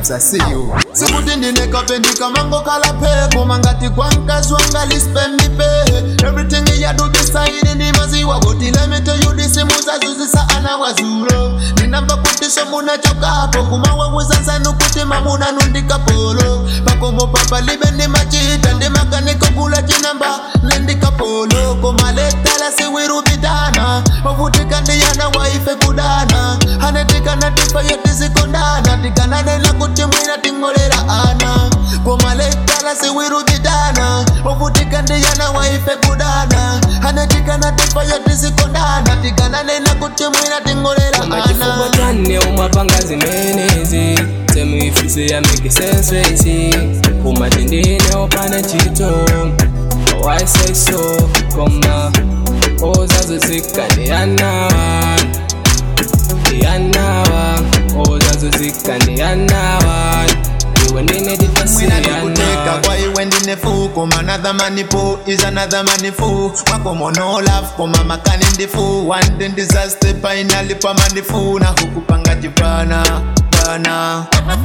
sasiyo sikuti ndinekapendika mango kalape koma ngati kwankazwa ngalispendipe everything iyadu disaidi ndimaziwa kuti lemite yudisimusazuzisa ana wazulo ndinamva kuti somunachokapo kumawawuzanzanu kuti mamuna nundikapolo pakomo papa libe ndimachita ndimakaniko kula chinamba nendikapolo komaletala siwirubidana ovutika ndiyana waife kudana hanetikana tifayo tisikondana tikananena kuti mwina tingolera ana komaletala siwirubidana ovutika ndiyana waife kudana hanetikana tifayo tisikondana tikananena kuti mwina tingolera amachifukwa ana chane umapanga zimenezi semwifisi ya make sense racy umati ndine opana chito why say so koma ozazozika ndiyanawa ndiyanawa ozazozika ndiyanawa iwe ndine Mwina titasiyana nikuteka kwa iwe ndine fu koma another money po is another money fu makomo no love koma makani ndifu one day disaster finally pamani fu na hukupanga chipana pana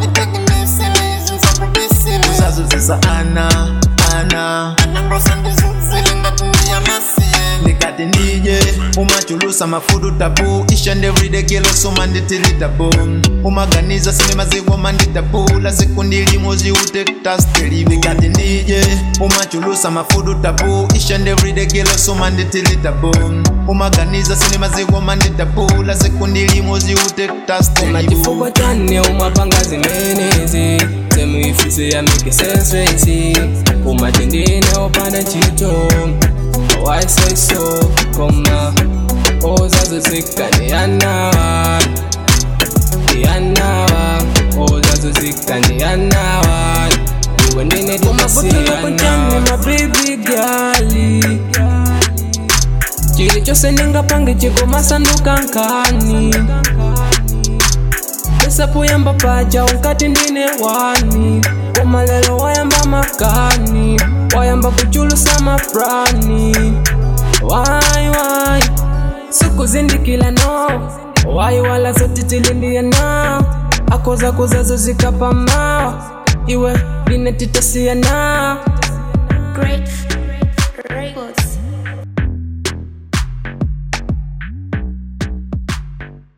usazuzisa ana ana ndikati ndije umachulusa mafudu tabu ishand everyday kilo suma nditilitabu umaganiza sinemaziwo manditabu la siku ndilimo ziutektasteli ndikati ndije umachulusa mafudu tabu ishand everyday kilo suma nditilitabu umaganiza sinemaziwo manditabu la siku ndilimo ziutektasteli umachifukwa chane umapanga zimenezi semwifisi ya make sense racy umati ndine opana chito why say so koma ozazozika ndiyanawa ndiyanawa ozazozika ndiyanawa iwe ndine titasiyana mabibi gali chili chose ndingapange chikomasanduka nkani esapuyamba paja unkati ndine wani komalelo wayamba makani wayamba kuchulusa mafrani wai wai sikuzindikila no wai wala zotitilindiya na akoza kuzazo zikapama iwe linetitasiyana Great Records.